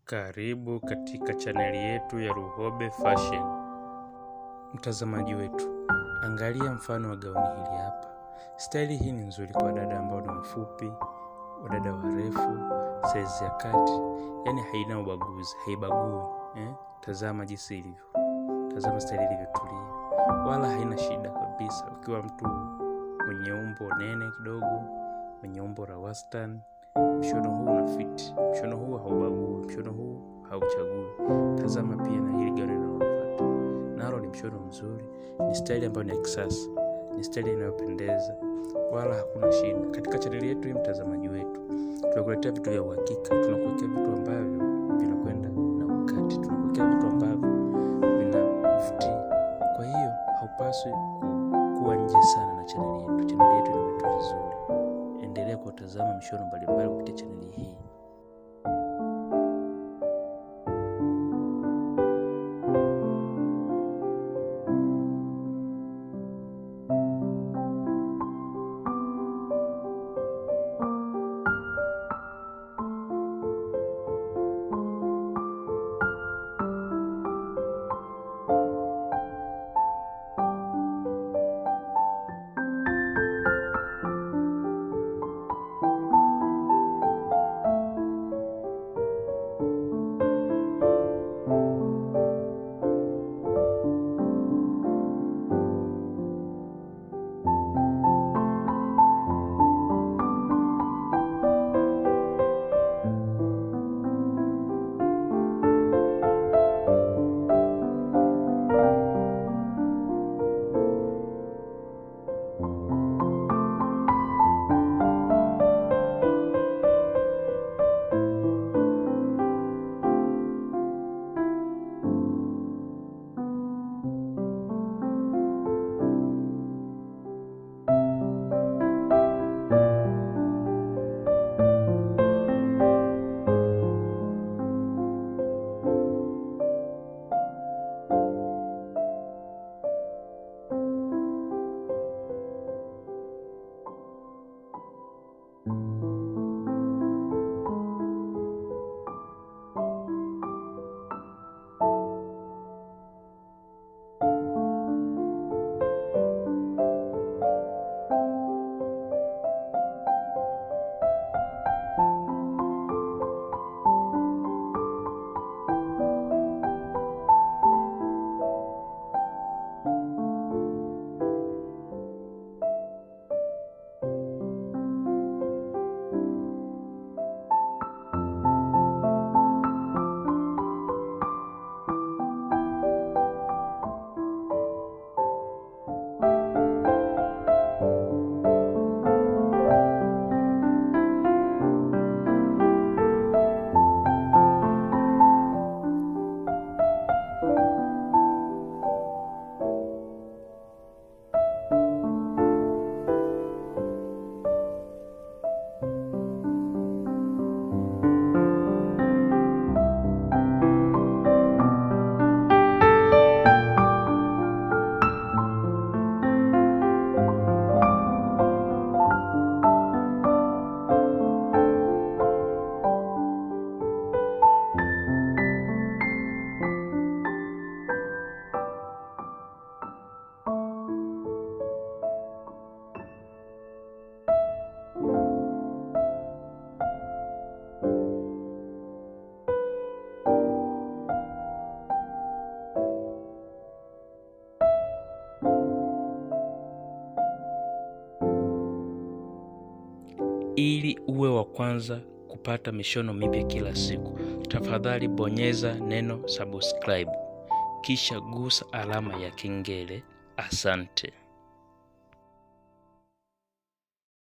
Karibu katika chaneli yetu ya Luhobe Fashion. Mtazamaji wetu, angalia mfano wa gauni hili hapa. Staili hii ni nzuri kwa wadada ambao ni wafupi, wadada warefu, saizi ya kati, yaani haina ubaguzi, haibagui eh? Tazama jinsi ilivyo, tazama staili ilivyotulia, wala haina shida kabisa. Ukiwa mtu mwenye umbo nene kidogo, mwenye umbo la wastani mshono huu unafiti, mshono huu haubagui, mshono huu hauchagui. Tazama pia na hili gauni linalofuata, nalo ni mshono mzuri, ni staili ambayo ni ya kisasa, ni staili inayopendeza, wala hakuna shida. Katika chaneli yetu hii, mtazamaji wetu, tunakuletea vitu vya uhakika, tunakuwekea vitu ambavyo vinakwenda na wakati, tunakuwekea vitu ambavyo vinavutia. Kwa hiyo haupaswi ku- kuwa nje sana na chaneli yetu. Chaneli yetu ina vitu vizuri endelea kutazama mishono mbalimbali kupitia chaneli hii. Ili uwe wa kwanza kupata mishono mipya kila siku, tafadhali bonyeza neno subscribe, kisha gusa alama ya kengele. Asante.